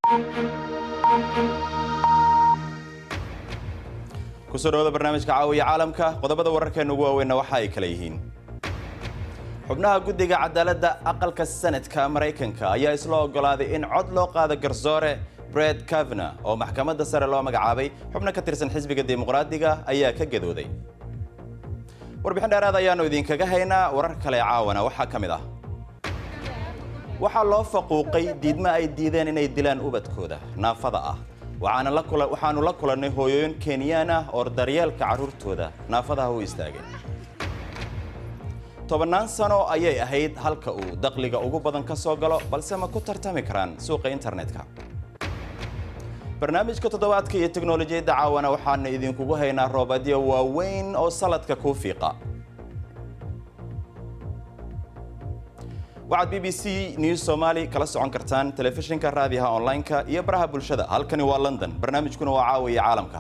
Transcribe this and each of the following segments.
kusoo dhawada barnaamijka caawiya caalamka qodobada wararkeena ugu waaweynna waxa ay kala yihiin xubnaha guddiga cadaaladda aqalka sanadka maraykanka ayaa isla ogolaaday in cod loo qaado garsoore bred kavna oo maxkamadda sare loo magacaabay xubno ka tirsan xisbiga dimuqraadiga ayaa ka gadooday warbixin dheeraad ayaanu idinkaga haynaa warar kale caawana waxaa ka mid ah waxaa loo faquuqay diidmo ay diideen inay dilaan ubadkooda naafada ah waxaanu la kulannay hooyooyin kenyaan ah oo daryeelka carruurtooda naafadaha u istaagay tobannaan sano ayay ahayd halka uu dakhliga ugu badan ka soo galo balse ma ku tartami karaan suuqa internetka barnaamijka toddobaadka iyo teknolojiyadda caawana waxaana idinkugu haynaa roobadyo waaweyn oo saladka kuu fiiqa waxaad b b c news somaali kala socon kartaan telefishinka raadiyaha online-ka iyo baraha bulshada halkani waa london barnaamijkuna waa caawiya caalamka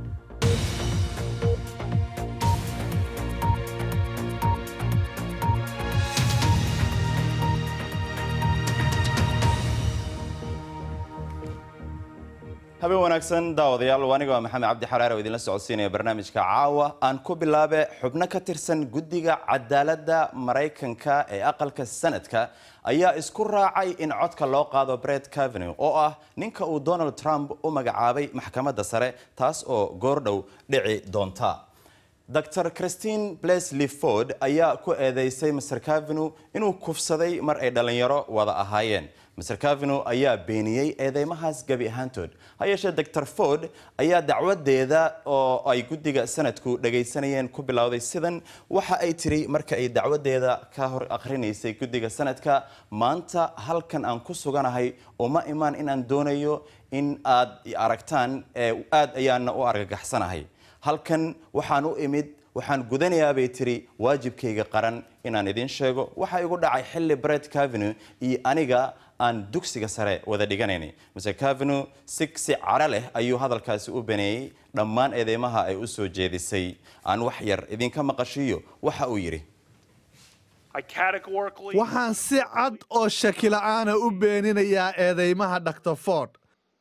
habeen wanaagsan daawadayaal aniga waa maxamed cabdi xaraare oo idinla socodsiinaya barnaamijka caawa aan ku bilaabe xubno ka tirsan guddiga cadaaladda maraykanka ee aqalka sanadka ayaa isku raacay in codka loo qaado bred cavenew oo ah ninka uu donald trump u magacaabay maxkamadda sare taas oo goordhow dhici doonta dr christine blesley ford ayaa ku eedeysay master cavenew inuu kufsaday mar ay dhallinyaro wada ahaayeen master cavenew ayaa beeniyey eedeymahaas gebi ahaantood ha yeeshee dr ford ayaa dacwadeeda oo ay guddiga sanadku dhagaysanayeen ku bilowday sidan waxa ay tiri marka ay dacwadeeda ka hor akhrinaysay guddiga sanadka maanta halkan aan ku suganahay uma imaan inaan doonayo in aad aragtaan aad ayaana u argagaxsanahay halkan waxaan u imid waxaan gudanayaa bay tiri waajibkayga qaran inaan idiin sheego waxa igu dhacay xilli bred cavenew iyo aniga aan dugsiga sare wada dhiganaynay mase cavenew si si cadho leh ayuu hadalkaasi u baneeyey dhammaan eedeymaha ay u soo jeedisay aan wax yar idinka maqashiiyo waxa uu yidhi waxaan si cad oo shakila-aana u beeninayaa eedeymaha dr ford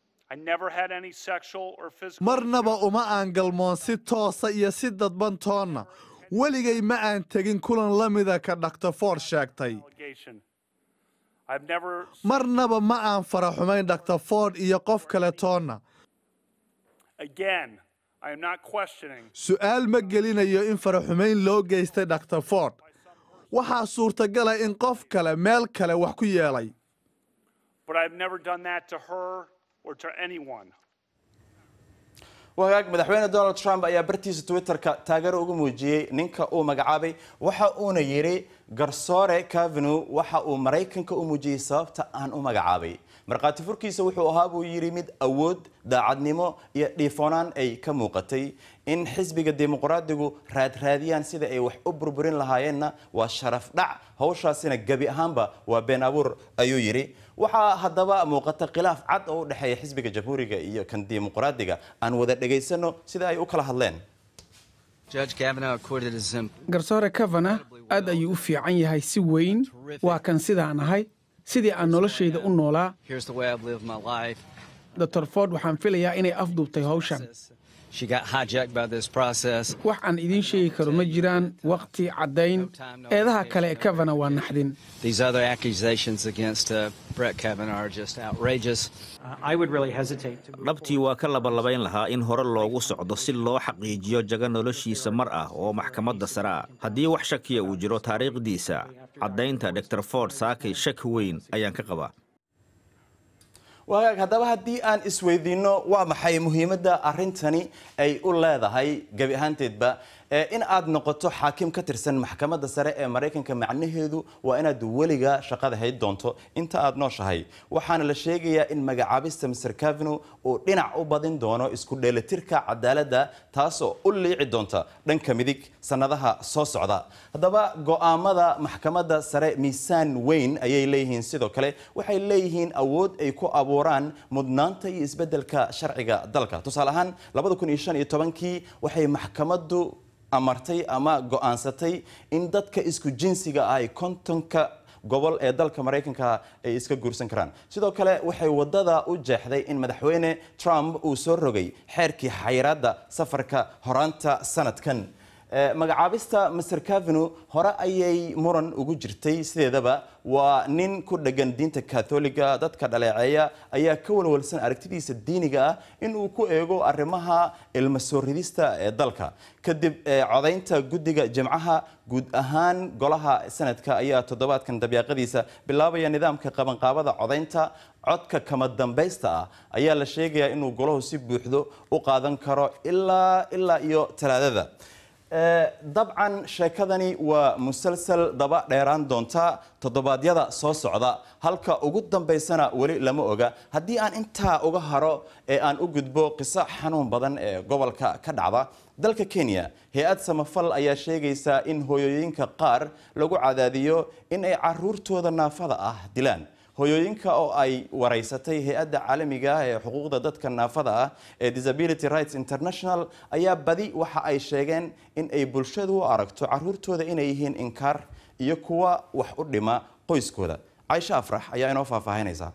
marnaba uma aan galmoon si toosa iyo si dadban toonna weligay ma aan tegin kulan la mida ka dr ford sheegtay marnaba ma aan fara xumayn dr ford iyo qof kale toonna su'aal ma gelinayo in faraxumayn loo geystay dr ford waxaa suurtagala in qof kale meel kale wax ku yeelay wagaag madaxweyne donald trump ayaa bartiisa twitterka taageero ugu muujiyey ninka uu magacaabay waxa uuna yidhi garsoore cavenew waxa uu maraykanka u muujiyey sababta aan u magacaabay markhaati furkiisa wuxuu ahaa buu yidhi mid awood daacadnimo iyo dhiifoonaan ay ka muuqatay in xisbiga dimuqraadigu raadraadiyaan sida ay wax u burburin lahaayeenna waa sharaf dhac hawshaasina gebi ahaanba waa been abuur ayuu yidhi waxaa haddaba muuqata khilaaf cad oo u dhexeeya xisbiga jamhuuriga iyo kan dimuqraadiga aan wada dhegaysano sida ay u kala hadleen garsoore kavana aad ayuu u fiican yahay si weyn waa kan sidaan ahay sidii aan noloshayda u noolaa dr ford waxaan filayaa inay afduubtay hawshan wax aan idiin sheegi karo ma jiraan wakhti caddayn eedaha kale ee kavana waa naxdin dhabtii waa ka labalabayn lahaa in hore loogu socdo si loo xaqiijiyo jaga noloshiisa mar ah oo maxkamadda sare ah haddii wax shakiya uu jiro taariikhdiisa caddaynta dor ford saakay shaki weyn ayaan ka qabaa wagaag haddaba haddii aan isweydiinno waa maxay muhiimadda arrintani ay u leedahay gebi ahaanteedba in aad noqoto xaakim ka tirsan maxkamadda sare ee maraykanka macnaheedu waa inaad weliga shaqada hayd doonto inta aad nooshahay waxaana la sheegayaa in magacaabista master caveno uu dhinac u badin doono isku dheelitirka cadaaladda taasoo u liici doonta dhanka midig sannadaha soo socda haddaba go'aamada maxkamadda sare miisaan weyn ayay leeyihiin sidoo kale waxay leeyihiin awood ay ku abuuraan mudnaanta iyo isbeddelka sharciga dalka tusaale ahaan kii waxay maxkamaddu amartay ama go'aansatay in dadka isku jinsiga ah ay kontonka gobol ee dalka maraykanka ay iska guursan karaan sidoo kale waxay wadada u jeexday in madaxweyne trump uu soo rogay xeerkii xayiraadda safarka horaanta sanadkan magacaabista master cavenu hore ayay muran ugu jirtay sideedaba waa nin ku dhegan diinta katholiga dadka dhaleeceeya ayaa ka walwalsan aragtidiisa diiniga ah in uu ku eego arrimaha ilmasoo ridista ee dalka kadib codaynta guddiga jimcaha guud ahaan golaha sanadka ayaa toddobaadkan dabyaaqadiisa bilaabaya nidaamka qabanqaabada codaynta codka kama dambaysta ah ayaa la sheegayaa inuu golahu si buuxdo u qaadan karo ilaa ilaa iyo talaadada dabcan sheekadani waa musalsal daba dheeraan doonta toddobaadyada soo socda halka ugu dambaysana weli lama oga haddii aan intaa uga haro ee aan u gudbo qiso xanuun badan ee gobolka ka dhacda dalka kenya hay-ad samafal ayaa sheegaysa in hooyooyinka qaar lagu cadaadiyo in ay caruurtooda naafada ah dilaan hoyooyinka oo ay waraysatay hay-adda caalamiga ah ee xuquuqda dadka naafada ah ee disability rights international ayaa badi waxa ay sheegeen in ay bulshadu u aragto caruurtooda inay yihiin inkaar iyo kuwa wax u dhima qoyskooda caysho afrax ayaa inoo faahfaahinaysaa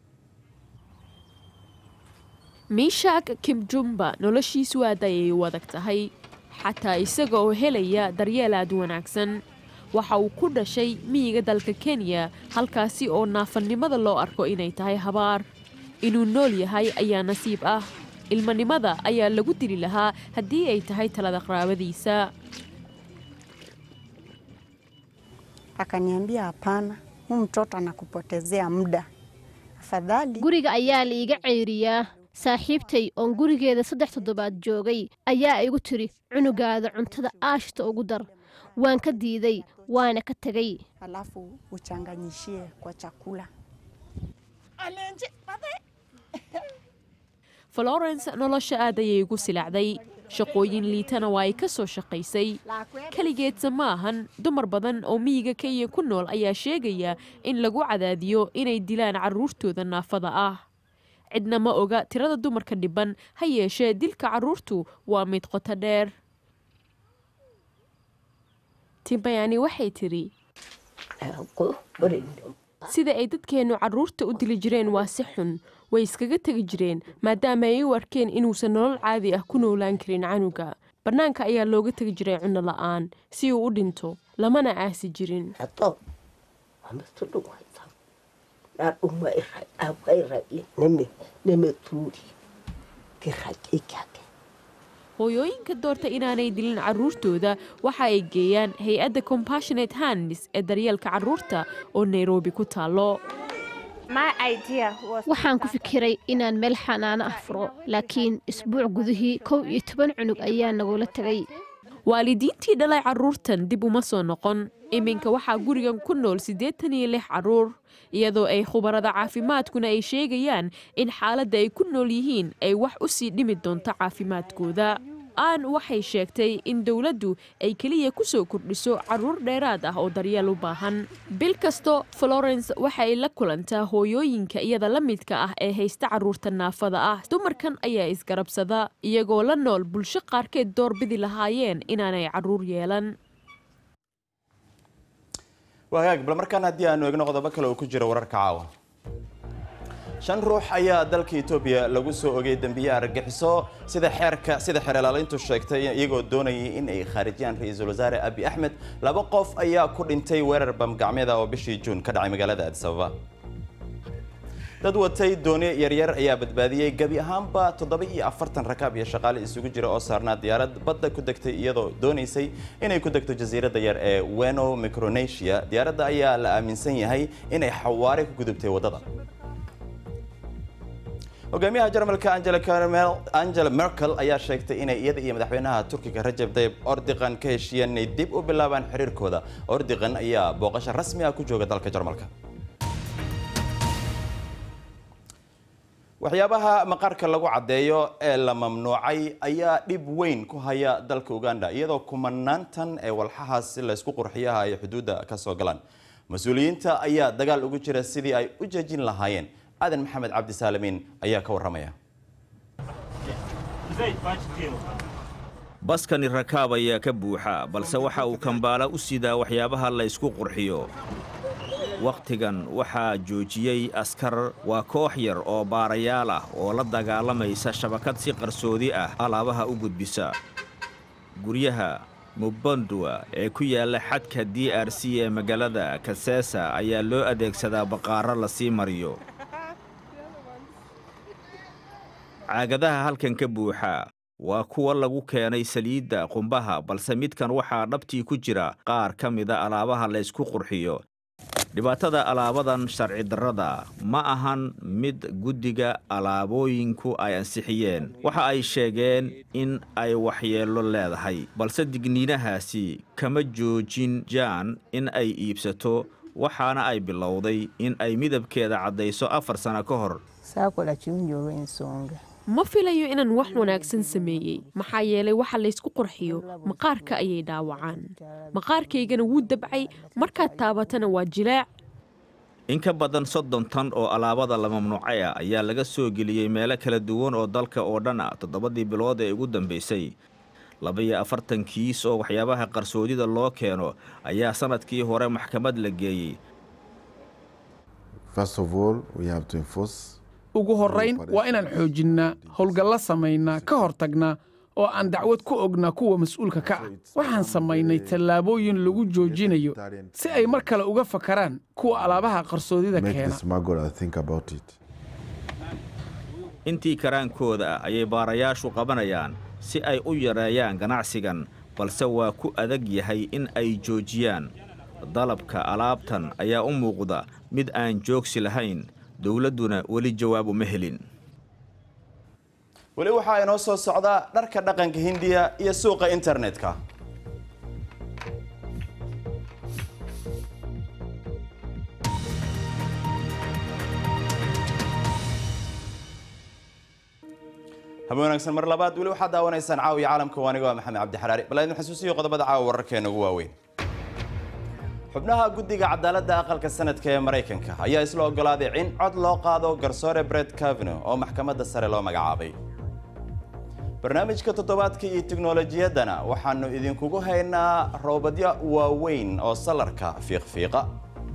miishak kimjumba noloshiisu aad ayay u adag tahay xataa isaga oo helaya daryeel aad wanaagsan waxa uu ku dhashay miyiga dalka kenya halkaasi oo naafannimada loo arko inay tahay habaar inuu nool yahay ayaa nasiib ah ilmanimada ayaa lagu dili lahaa haddii ay tahay talada qaraabadiisa akaniambia hapana, huu mtoto anakupotezea muda, afadhali guriga ayaa la iiga ceyriyaa saaxiibtay oon gurigeeda saddex toddobaad joogay ayaa igu tiri cunugaada cuntada aashta ugu dar waan ka diiday waana ka tegay alafu uchanganyishie kwa chakula. florence nolosha aad ayay ugu silacday shaqooyin liitana waa ay ka soo shaqaysay keligeedsa ma ahan dumar badan oo miyiga kenya ku nool ayaa sheegaya in lagu cadaadiyo inay dilaan carruurtooda naafada ah cidna ma oga tirada dumarka dhiban ha yeeshee dilka carruurtu waa mid qoto dheer timbayani waxay tidhi sida ay dadkeennu carruurta u dili jireen waa si xun way iskaga tegi jireen maadaama ay u arkeen inuusan nolol caadi ah ku noolaan karin canuga bannaanka ayaa looga tegi jiray cunno la'aan si uu u dhinto lamana aasi jirin hooyooyinka doorta inaanay dilin carruurtooda waxa ay geeyaan hay-adda compassionate hands ee daryeelka carruurta oo nairobi ku taallo waxaan ku fikiray inaan meel xanaano ah furo laakiin isbuuc gudihii kow iyo toban cunug ayaa nagula tegay waalidiintii dhalay carruurtan dib uma soo noqon iminka waxaa gurigan ku nool siddeetan iyo lix carruur iyadoo ay khubarada caafimaadkuna ay sheegayaan in xaaladda ay ku nool yihiin ay wax u sii dhimi doonto caafimaadkooda aan waxay sheegtay in dowladdu ay keliya ku soo kordhiso carruur dheeraad ah oo daryeel u baahan bil kasto florence waxay la kulantaa hooyooyinka iyada la midka ah ee haysta carruurta naafada ah dumarkan ayaa isgarabsada iyagoo la nool bulsho qaarkeed doorbidi lahaayeen inaanay carruur yeelan wagaag bal markaan haddii aanu eegno qodobo kale oo ku jira wararka caawa shan ruux ayaa dalka etoobiya lagu soo ogay dembiye argagixiso sida xeerka sida xeer ilaalintu sheegtay iyagoo doonayay in ay khaarijiyaan ra-iisul wasaare abi axmed laba qof ayaa ku dhintay weerar bamgacmeeda oo bishii juun ka dhacay magaalada addis ababa dad watay dooni yaryar ayaa badbaadiyey gebi ahaanba toddoba iyo afartan rakaab iyo shaqaale isugu jira oo saarnaa diyaarad badda ku degtay iyadoo doonaysay inay ku degto jasiiradda yar ee weno micronesia diyaaradda ayaa la aaminsan yahay inay xawaare ku gudubtay waddada hogaamiyaha jarmalka angela merkel ayaa sheegtay inay iyada iyo madaxweynaha turkiga rajab tayib ordiqan ka heshiiyeen inay dib u bilaabaan xiriirkooda ordiqan ayaa booqasho rasmi ah ku jooga dalka jarmalka waxyaabaha maqaarka lagu caddeeyo ee la mamnuucay ayaa dhib weyn ku haya dalka uganda iyadoo kumanaantan ee walxahaas laysku qurxiyaha ay xuduudda ka soo galaan mas-uuliyiinta ayaa dagaal ugu jira sidii ay u jejin lahaayeen aadan maxamed cabdi saalimiin ayaa ka warramaya baskani rakaab ayaa ka buuxa balse waxa uu kambaala u sidaa waxyaabaha la ysku qurxiyo wakhtigan waxaa joojiyey askar waa koox yar oo baarayaal ah oo la dagaalamaysa shabakad si qarsoodi ah alaabaha u gudbisa guryaha mubandua ee ku yaalla xadka d r c ee magaalada kaseesa ayaa loo adeegsadaa baqaaro lasii mariyo caagadaha halkan ka buuxa waa kuwa lagu keenay saliidda qumbaha balse midkan waxaa dhabtii ku jira qaar ka mida alaabaha laysku qurxiyo dhibaatada alaabadan sharci darrada ma ahan mid guddiga alaabooyinku ay ansixiyeen waxa ay sheegeen in ay waxyeello leedahay balse digniinahaasi kama joojin jaan in ay iibsato waxaana ay bilowday in ay midabkeeda caddayso afar sano ka hor saakola kirungi olw'ensonga ma filayo inaan wax wanaagsan sameeyey maxaa yeelay waxa laysku qurxiyo maqaarka ayay dhaawacaan maqaarkaygana wuu dabcay markaad taabatana waa jilaac in ka badan soddon tan oo alaabada la mamnuucay ah ayaa laga soo geliyey meelo kala duwan oo dalka oo dhan ah toddobadii bilood ee ugu dambaysay laba-iyo afartan kiis oo waxyaabaha qarsoodida loo keeno ayaa sannadkii hore maxkamad la geeyey First of all, we have to enforce ugu horrayn waa inaan xoojinnaa howlgalla samaynaa ka hor tagnaa oo aan dacwad ku ognaa kuwa mas-uulka ka ah waxaan samaynay tallaabooyin lagu joojinayo si ay mar kale uga fakaraan kuwa alaabaha qarsoodida make the keena smuggler think about it. intii karaankooda ah ayay baarayaashu qabanayaan si ay u yareeyaan ganacsigan balse waa ku adag yahay in ay joojiyaan dalabka alaabtan ayaa u muuqda mid aan joogsi lahayn dowladduna weli jawaab uma helin weli waxaa inoo soo socdaa dharka dhaqanka hindiya iyo suuqa internetka habeen wanaagsan mar labaad weli waxaad daawanaysaan caawiya caalamka waaniga waa maxamed cabdi xaraari bal idin xasuusiyo qodobada caawa wararkeena ugu waaweyn xubnaha guddiga cadaaladda aqalka sanadka ee maraykanka ayaa isla ogolaaday in cod loo qaado garsoore bret cavino oo maxkamadda sare loo magacaabay barnaamijka toddobaadka iyo tiknolojiyaddana waxaanu idinkugu haynaa roobadyo waaweyn oo salarka fiiqfiiqa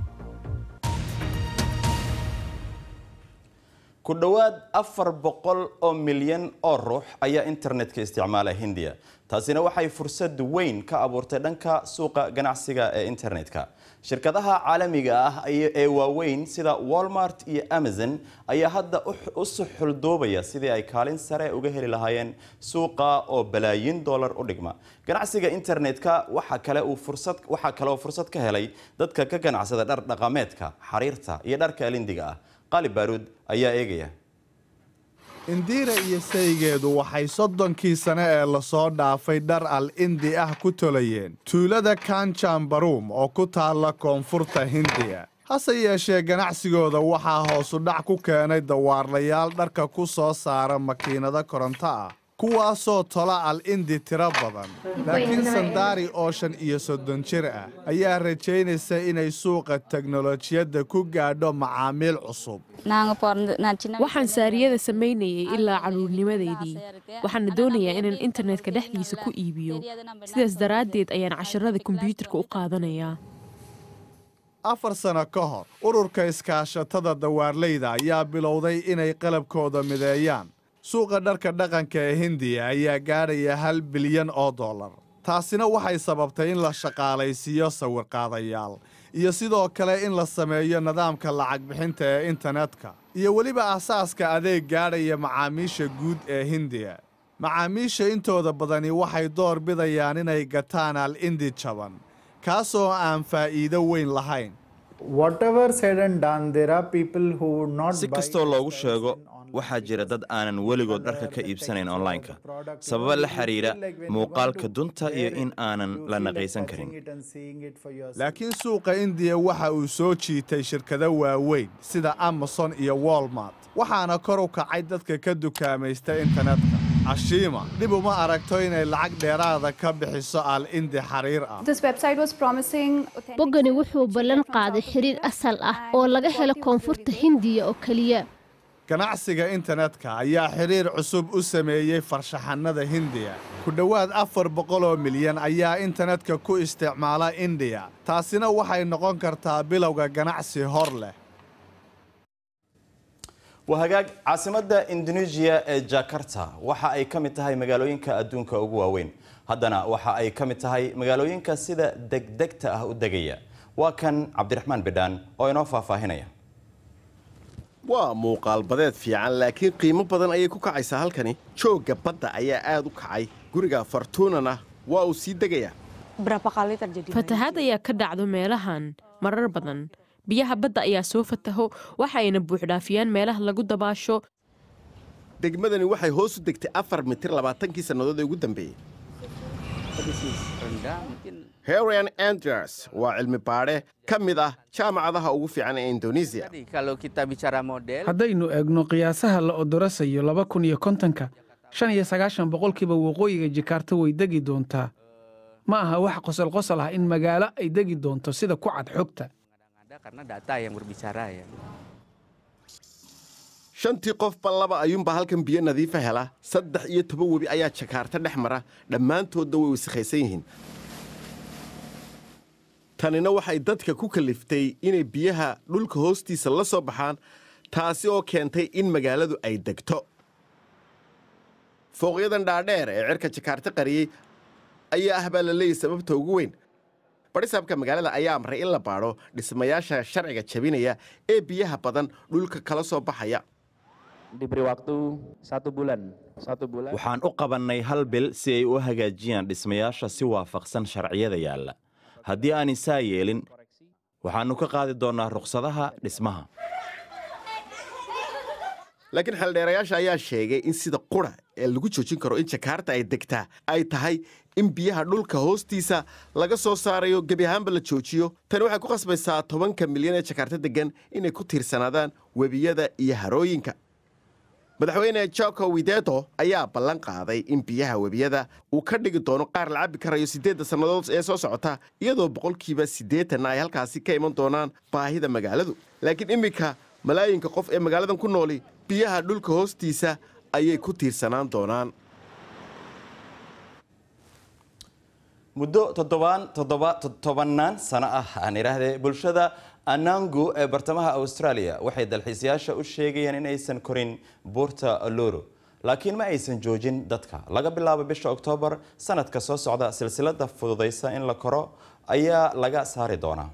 ku dhowaad afar boqol oo milyan oo ruux ayaa internetka isticmaala hindiya taasina waxay fursad weyn ka abuurtay dhanka suuqa ganacsiga ee internetka shirkadaha caalamiga ah ee waaweyn sida walmart iyo amazon ayaa hadda u suxulduubaya sidii ay kaalin sare uga heli lahaayeen suuqa oo balaayin dollar u dhigma ganacsiga internetka waxa kale uu fursad waxaa kale oo fursad ka helay dadka ka ganacsada dhar dhaqameedka xariirta iyo dharka alindiga ah qaalib baaruud ayaa eegaya indiira iyo saygeedu waxay soddonkii sane ee lasoo dhaafay dhar al indi ah ku tolayeen tuulada kanjambaruum oo ku taalla koonfurta hindiya hase yeeshee ganacsigooda waxaa hoosu dhac ku keenay dawaarlayaal dharka ku soo saara makiinado koronto ah kuwaasoo tola al indi tiro badan laakiin sandaari oo shan iyo soddon jir ah ayaa rajaynaysa inay suuqa teknolojiyadda ku gaadho macaamiil cusub waxaan saariyada samaynayay ilaa caruurnimadeydii waxaana doonayaa inaan internetka dhexdiisa ku iibiyo sidaas daraaddeed ayaan casharada kombiyuutarka u qaadanayaa afar sano ka hor ururka iskaashatada dawaarleyda ayaa bilowday inay qalabkooda mideeyaan suuqa dharka dhaqanka ee hindiya ayaa gaadhaya hal bilyan oo dollar taasina waxay sababtay in la shaqaalaysiiyo sawirqaadayaal iyo sidoo kale in la sameeyo nidaamka lacag bixinta ee internetka iyo weliba asaaska adeeg gaadhaya macaamiisha guud ee hindiya macaamiisha intooda badani waxay door bidayaan inay gataan al indi jaban kaasoo aan faa'iido weyn lahayn si kastoo loogu sheego waxaa jira dad aanan weligood dharka ka iibsanayn online-ka sababa la xiriira muuqaalka dunta iyo in aanan la naqaysan karin laakiin suuqa indiya waxa uu soo jiitay shirkado waaweyn sida amazon iyo walmart waxaana kor u kacay dadka ka dukaamaysta internetka cashiima dhib uma aragto inay lacag dheeraada ka bixiso al indi xariir ah boggani wuxuu ballan qaaday xiriir asal ah oo laga helo koonfurta hindiya oo keliya ganacsiga internetka ayaa xidhiir cusub u sameeyey farshaxanada hindiya ku dhowaad afar boqol oo milyan ayaa internetka ku isticmaala indiya taasina waxay noqon kartaa bilowga ganacsi hor leh waa hagaag caasimadda indonesia ee jakarta waxa ay ka mid tahay magaalooyinka adduunka ugu waaweyn haddana waxa ay ka mid tahay magaalooyinka sida degdegta ah u degaya waa kan cabdiraxmaan bidhaan oo inoo faahfaahinaya waa muuqaal badeed fiican laakiin qiimo badan ayay ku kacaysaa halkani joogga badda ayaa aad u kacay guriga fartuunana waa uu sii degayaa fatahaad ayaa ka dhacdo meelahan marar badan biyaha badda ayaa soo fataho waxayna buuxdhaafiyaan meelaha lagu dabaasho degmadani waxay hoos u degtay afar mitir labaatankii sannadood ee ugu dambeeyey herian andres waa cilmi baadhe ka mid ah jaamacadaha ugu fiican ee indonesiya haddaynu eegno qiyaasaha la odorasayo laba kun iyo kontonka shan iyo sagaashan boqolkiiba waqooyiga jakaarta way degi doontaa ma aha wax qosol qosol ah in magaalo ay degi doonto sida ku cad xogta shantii qofba laba ayuunbaa halkan biyo nadiifa hela saddex iyo toban webi ayaa jakaarta dhex mara dhammaantoodna way wasikhaysan yihiin tanina waxay dadka ku kaliftay inay biyaha dhulka hoostiisa la soo baxaan taasi oo keentay in magaaladu ay degto fooqyadan dhaadheer ee cirka jakaarta qariyey ayaa ah baa la leeyahy sababta ugu weyn barisaabka magaalada ayaa amray in la baadho dhismayaasha sharciga jabinaya ee biyaha badan dhulka kala soo baxaya waxaan u qabannay hal bil si ay u hagaajiyaan dhismayaasha si waafaqsan sharciyada yaalla haddii aan isaa yeelin waxaannu ka qaadi doonnaa rukhsadaha dhismaha laakiin xeeldheerayaasha ayaa sheegay in sida qura ee lagu joojin karo in jakaarta ay degtaa ay tahay in biyaha dhulka hoostiisa laga soo saarayo gebi ahaanba la joojiyo tani waxay ku qasbaysaa tobanka milyan ee jakaarta deggan inay ku tiirsanaadaan webiyada iyo harooyinka madaxweyne joko widedo ayaa ballan qaaday in biyaha webiyada uu ka dhigi doono qaar la cabbi karayo siddeedda sannadood ee soo socota iyadoo boqolkiiba siddeetanna ay halkaasi ka iman doonaan baahida magaaladu laakiin iminka malaayinka qof ee magaaladan ku nooli biyaha dhulka hoostiisa ayay ku tiirsanaan doonaan muddo toddobannaan sano ah aan idhaahdee bulshada anangu ee bartamaha australia waxay dalxiisayaasha u sheegayaan in aysan korin buurta loro laakiin ma aysan joojin dadka laga bilaabo bisha oktoobar sanadka soo socda silsilada fududaysa in la koro ayaa laga saari doonaa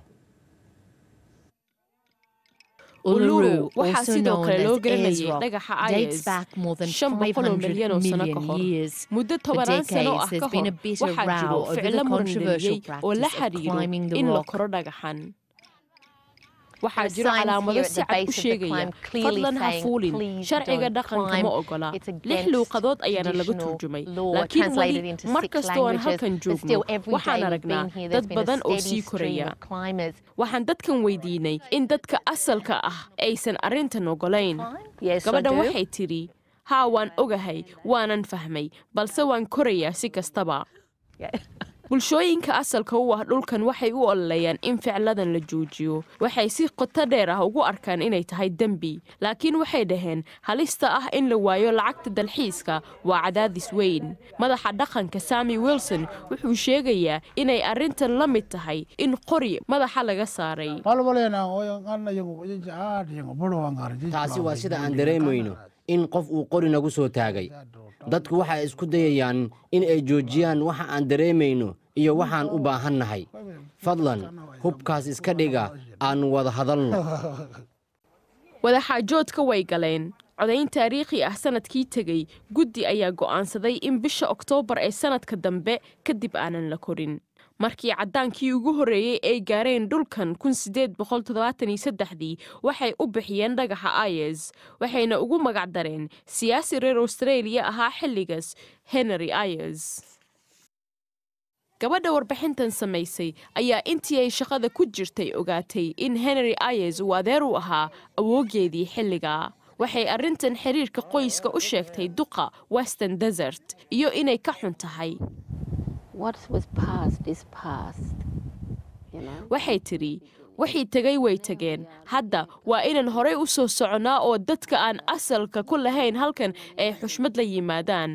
uluru waxaa sidoo kale loo gelinayay dhagaxa ayes shan boqol oo milyan oo sano ka hor muddo tobanaan sano ah ka hor waxaa jiro ficilo murangeliyey oo la xiriiro in la koro dhagaxan waxaa jiro calaamado si cad u sheegaya fadlan ha fuulin sharciga dhaqanka ma ogola lix luuqadood ayaana laga turjumay laakiin weli mar kastoo aan halkan joogno waxaan aragnaa dad badan oo sii koraya waxaan dadkan weydiinay in dadka asalka ah aysan arrintan ogolayn gabadhan waxay tidhi haa waan ogahay waanan fahmay balse waan korayaa si kastaba bulshooyinka asalka u ah dhulkan waxay u ololayaan in ficladan la joojiyo waxay si qoto dheer ah ugu arkaan inay tahay dembi laakiin waxay dhaheen halista ah in la waayo lacagta dalxiiska waa cadaadis weyn madaxa dhaqanka sami wilson wuxuu sheegayaa inay arrintan la mid tahay in qori madaxa laga saaray taasi waa sida aan dareemayno in qof uu qori nagu soo taagay dadku waxay isku dayayaan in ay joojiyaan waxa aan dareemayno iyo waxaan u baahannahay fadlan hubkaas iska dhiga aan wada hadalno wadaxaajoodka way galeen codayn taariikhi ah sanadkii tegey guddi ayaa go'aansaday in bisha oktoobar ee sanadka dambe kadib aanan la korin markii caddaankii ugu horreeyey ay gaareen dhulkan dii waxay u bixiyeen dhagaxa ayes waxayna ugu magac dareen siyaasi reer austraeliya ahaa xilligaas henry ayes gabadha warbixintan samaysay ayaa intii ay shaqada ku jirtay ogaatay in henry ayes uu adeer u ahaa awoogeedii xilliga waxay arrintan xiriirka qoyska u sheegtay duqa western desert iyo inay ka xun tahay waxay tidhi wixii tegay way tegeen hadda waa inaan horay u soo soconnaa oo dadka aan asalka ku lahayn halkan ay xushmad la yimaadaan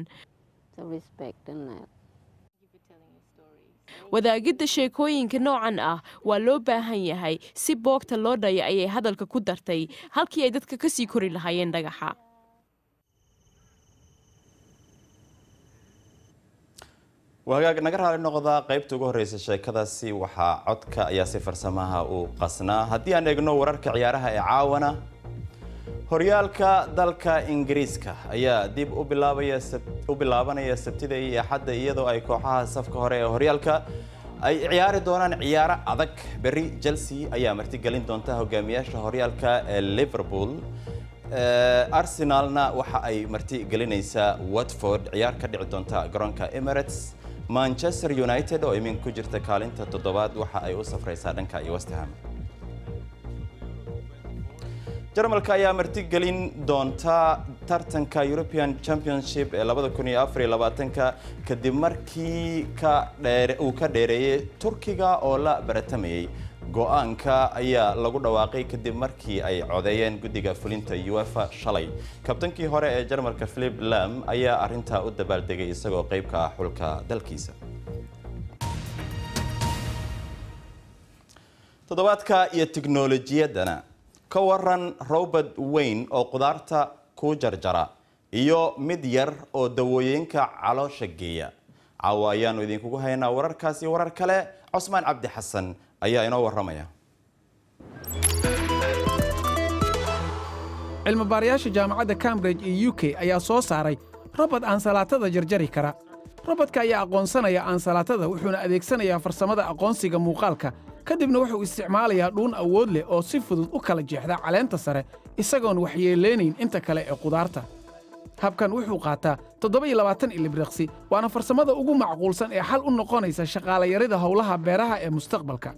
wadaagidda sheekooyinka noocan ah waa loo baahan yahay si boogta loo dhaya ayay hadalka ku dartay halkii ay dadka ka sii kori lahaayeen dhagaxa wagaag naga raali noqda qaybta ugu horeysa sheekadaasi waxaa codka ayaa si farsamaha u qasnaa haddii aan eegno wararka ciyaaraha ee caawana horyaalka dalka ingiriiska ayaa dib u bilaabaya u bilaabanaya sabtida iyo axadda iyadoo ay kooxaha safka hore ee horyaalka ay ciyaari doonaan ciyaaro adag berri chelsea ayaa martigelin doonta hogaamiyaasha horyaalka ee liverpool arsenalna waxa ay martigelinaysaa watford ciyaar ka dhici doonta garoonka emirates manchester united oo iminka ku jirta kaalinta toddobaad waxa ay u safraysaa dhanka iyo westham jarmalka ayaa martigelin doonta tartanka european championship ee labada kun iyo afar iyo labaatanka kadib markii ka dheer uu ka dheereeyey turkiga oo la baratamayey go-aanka ayaa lagu dhawaaqay kadib markii ay codeeyeen guddiga fulinta uefa shalay kabtankii hore ee jarmalka philip lam ayaa arintaa u dabaaldegay isagoo qayb ka ah xulka dalkiisa toddobaadka iyo tiknolojiyaddana ka waran robert wayne oo qudaarta ku jarjara iyo mid yar oo dawooyinka caloosha geeya caawa ayaanu idinkugu haynaa wararkaas iyo warar kale cosmaan cabdi xasan ayaa inoo warramaya cilmibaarayaasha jaamacadda cambridge iyo u k ayaa soo saaray robot aansalaatada jarjari kara robodka ayaa aqoonsanaya aansalaatada wuxuuna adeegsanayaa farsamada aqoonsiga muuqaalka kadibna wuxuu isticmaalayaa dhuun awood leh oo si fudud u kala jeexda caleenta sare isagoon waxyeeleynayn inta kale ee qudaarta habkan wuxuu qaataa toddoba-iyo labaatan ilibriqsi waana farsamada ugu macquulsan ee xal u noqonaysa shaqaalayarida howlaha beeraha ee mustaqbalka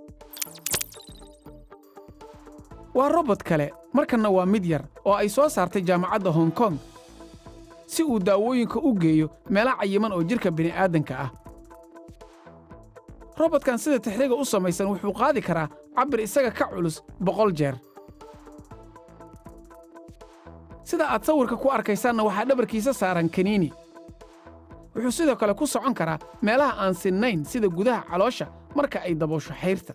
waa robot kale markanna waa mid yar oo ay soo saartay jaamacadda hong kong si uu daawooyinka u geeyo meelo cayiman oo jidhka bini'aadanka ah robotkan sida tixriga u samaysan wuxuu qaadi karaa cabbir isaga ka culus boqol jeer sida aad sawirka ku arkaysaanna waxaa dhabarkiisa saaran kaniini wuxuu sidoo kale ku socon karaa meelaha aan sinnayn sida gudaha caloosha marka ay daboosho xayrta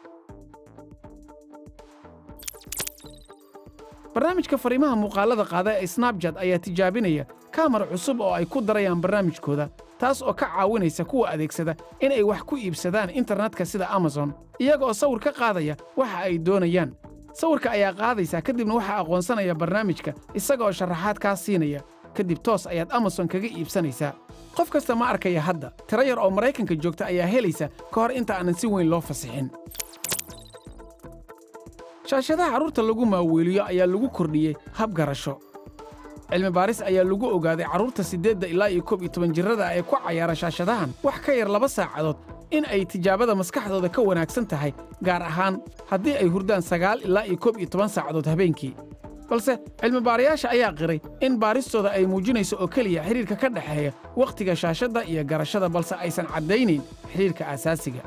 barnaamijka fariimaha muuqaalada qaada ee snabjat ayaa tijaabinaya kaamar cusub oo ay ku darayaan barnaamijkooda taas oo ka caawinaysa kuwa adeegsada in ay wax ku iibsadaan internetka sida amazon iyaga oo sawir ka qaadaya waxa ay doonayaan sawirka ayaa qaadaysaa kadibna waxaa aqoonsanaya barnaamijka isaga oo sharaxaad kaa siinaya kadib toos ayaad amazon kaga iibsanaysaa qof kasta ma arkaya hadda tiro yar oo maraykanka joogta ayaa helaysa ka hor inta aanan si weyn loo fasixin shaashadaha carruurta lagu maaweeliyo ayaa lagu kordhiyey hab garasho cilmi baaris ayaa lagu ogaaday carruurta siddeedda ilaa iyo koob iyo toban jirrada ee ku cayaara shaashadahan wax ka yar laba saacadood in ay tijaabada maskaxdooda ka wanaagsan tahay gaar ahaan haddii ay hurdaan sagaal ilaa iyo koob iyo toban saacadood habeenkii balse cilmibaarayaasha ayaa qiray in baaristooda ay muujinayso oo keliya xidhiirka ka dhexeeya wakhtiga shaashadda iyo garashada balse aysan caddaynayn xidhiirka aasaasiga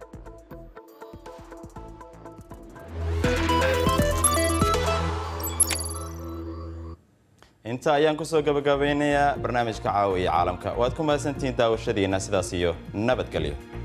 inta ayaan kusoo gabagabeynayaa barnaamijka caawa iyo caalamka waad ku mahadsantihiin daawashadiina sidaas iyo nabadgelyo